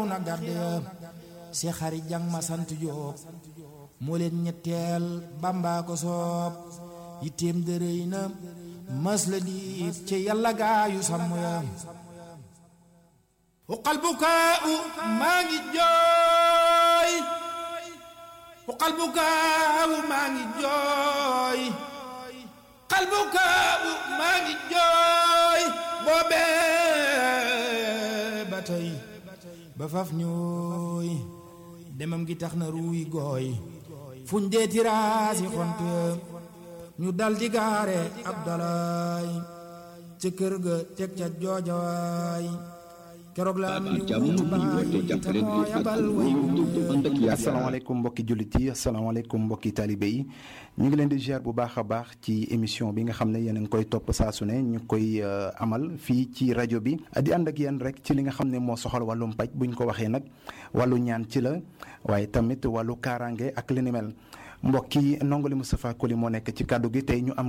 na garde si xari jang ma sant Jóob moo leen ñetteel Bàmbaa ko soob yitteem dërëy na mas la diit ci yàlla gaayu sàmm ya uqal bukaau maa ngi jooy uqal bukaau maa ngi jooy uqal bukaau maa ngi jooy boobee ba tey ba faf ñooy demam gi tax na ruuy gooy fuñ dee tiraasi xont ñu dal di gaare ab dalaay ca kër ga teg ca joojawaay keroog la am ni wuutu baay te moo yabal way asalaamaaleykum mbokki jullit yi asalaamaaleykum mbokki taalibe yi ñu ngi leen di ziar bu baax a baax ci émission bi nga xam ne yéen a ngi koy topp saa su ne ñu koy amal fii ci rajo bi di ànd ak yéen rek ci li nga xam ne moo soxal wàllum paj buñ ko waxee nag wàllu ñaan ci la waaye tamit wàllu kaaraange ak li ni mel mbokki ndongali Moustapha Koli moo nekk ci kàddu gi tey ñu am